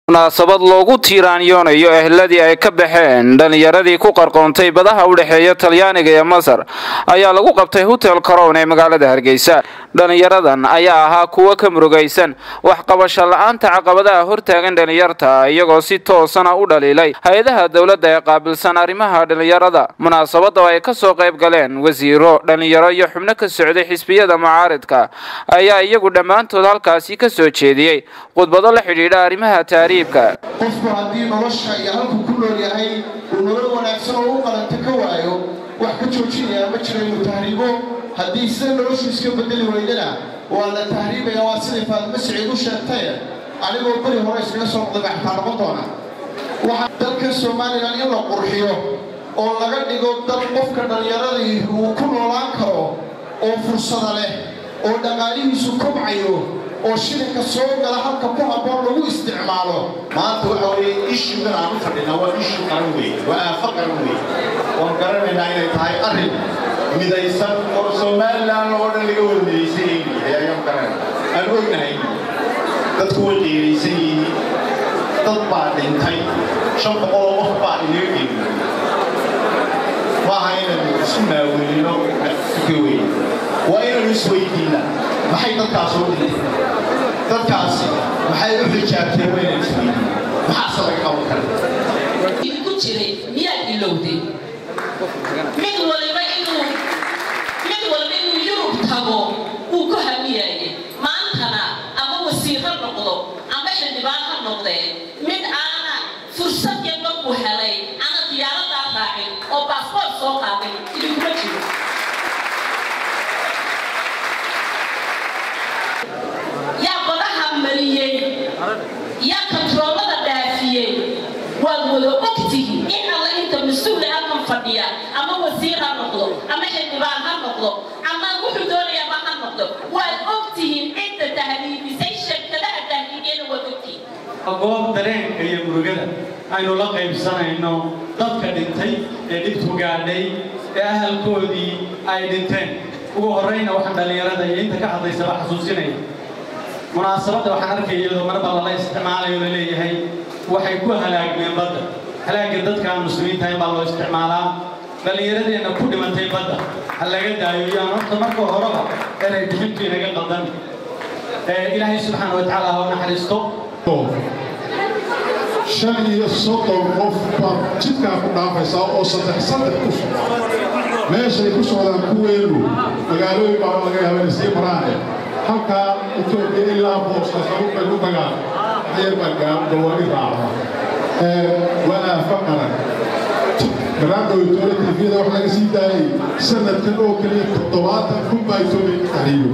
munaasabad loogu tiiraanyoonayo ehladii ay ka baxeen dhallinyaradii ku qarqoontay badaha u dhexeeya talyaaniga iyo masar ayaa lagu qabtay hotel carown ee magaalada hargeysa dhallinyaradan ayaa ahaa kuwo ka murugaysan waxqabasho la-aanta caqabadaha hortaagan dhallinyarta iyagoo si toosana u dhaliilay hay-adaha dowladda ee qaabilsan arrimaha dhallinyarada munaasabada oo ay kasoo qayb galeen wasiiro dhallinyaro iyo xubno ka socday xisbiyada mucaaridka ayaa iyagu dhammaantood halkaasi ka soo jeediyey khudbado la xidhiidha arrimaha taariibka qofku haddii nolosha iyo halkuu ku nool yahay uu nolol wanaagsan oo u qalanta ka waayo wax ka joojinayaa ma jira inuu tahriibo haddii sida noloshu iska bedeli weydana waa la tahriibaya waa siday faadimo siciid u sheegtaye anigoo beri hore iskaga soo noqday baa xataa noqon doona waxaa dalka somalilan in la qurxiyo oo laga dhigo dal qofka dhallinyaradii uu ku noolaan karo oo fursada leh oo dhaqaalihiisu kobcayo oo shilinka soo gala halka ku habboon lagu isticmaalo maanta waxa weeye ishugan aan u fadhinaa waa ishu qaran weeye waa aafo qaran weeye waan garanaynaa inay tahay arrin midaysan oo somalilan oo dhan laga wada midaysan yahay ayaan garanayna aan ognahay dadku way qiiraysan yihiin dad baa dhintay shan boqol oo qof baa inaga geeyey maaha inaynu isku maaweelino ka weyn waa inaynu isweydiinaa maxay dadkaas u dhintay dadkaasi maxay u xijaabteen waa inaynu isweydiina maxaase laga qaban kara ku jiray miyaad ilowday mid waliba inuu mid waliba inuu yurub tago uu ku hamiyaayay maantana ama wasiir ha noqdo ama xildhibaan ha noqdee mid aana fursad yar markuu helay ana diyaaradaa raacin oo baasboort soo qaaday idinkuma jiro yaa badaha mariyey yaa kantroolada dhaafiyey waad wada ogtihi in alla inta mas-uula halkan fadhiya ama wasiir ha noqdo ama xildhibaan ha noqdo ama wuxuu doonayaaba ha noqdo waad ogtihiin cidda tahriibisay shirkadaha tahriibiyana waad ogtihiin goob dareenka iyo murugada aynu la qaybsanayno dadka dhintay ee dhibtu gaadhay ee ahalkoodii ay dhinteen ugu horrayna waxaan dhallinyarada iyo inta ka hadlaysaba xasuusinaya munaasabadda waxaan arkaya iyadoo marba lala isticmaalayo la leeyahay waxay ku halaagmeen badda halaagga dadkaan muslimiinta in baa loo isticmaalaa dhallinyaradeenna ku dhimantay badda ha laga daayo yaan horta marka horeba inay bixintu inaga qaldan ilaahay subxaana wa tacaala ha u naxariisto shan iyo soddon qof baa jidkaa ku dhaafaysaa oo saddex saddex ku socda meeshay ku socdaan kuweenu magaalooyin baa laga yaaba inay sii maraane halkaa etoobiya ilaa boosaasaruubay u tagaan ayar baa gawaari raacda waa aafa qaran garaadhow etoole tifiyada wax laga sii daayay sanadkan oo keliya toddobaatan kun baa etoobiya ka taxriiyo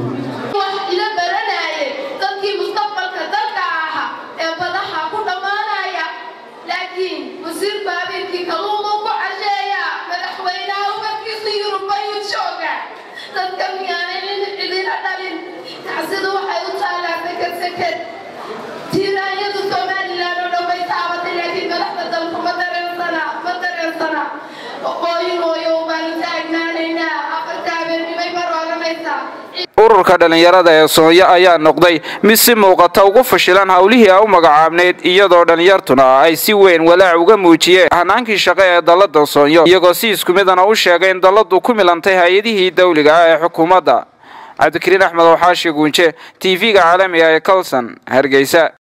wasiirku habeenkii kaluumu ku casheeya madaxweynaha umadkiisa yurub ayuu jooga dadka miyaanay cidina dhalin tacsida waxay u taallaa seked seked tiiraanyadu somalilan oo dhan bay taabatay laakiin madaxda dalku ma dareensana ma dareensana ooyin ooyo baanu taagnaanaynaa afarta habeennimay mar oranaysaa ururka dhallinyarada ee soonya ayaa noqday mid si muuqata ugu fashilan howlihii a u magacaabnayd iyadoo dhallinyartuna ay si weyn walaac uga muujiyeen hanaankii shaqo ee dallada soonyo iyagoo si isku midana u sheegay in dalladu ku milantay hay-adihii dawliga ah ee xukuumadda cabdikariin axmed oo xaashi guunje t v-ga caalamiga ee colson hargeysa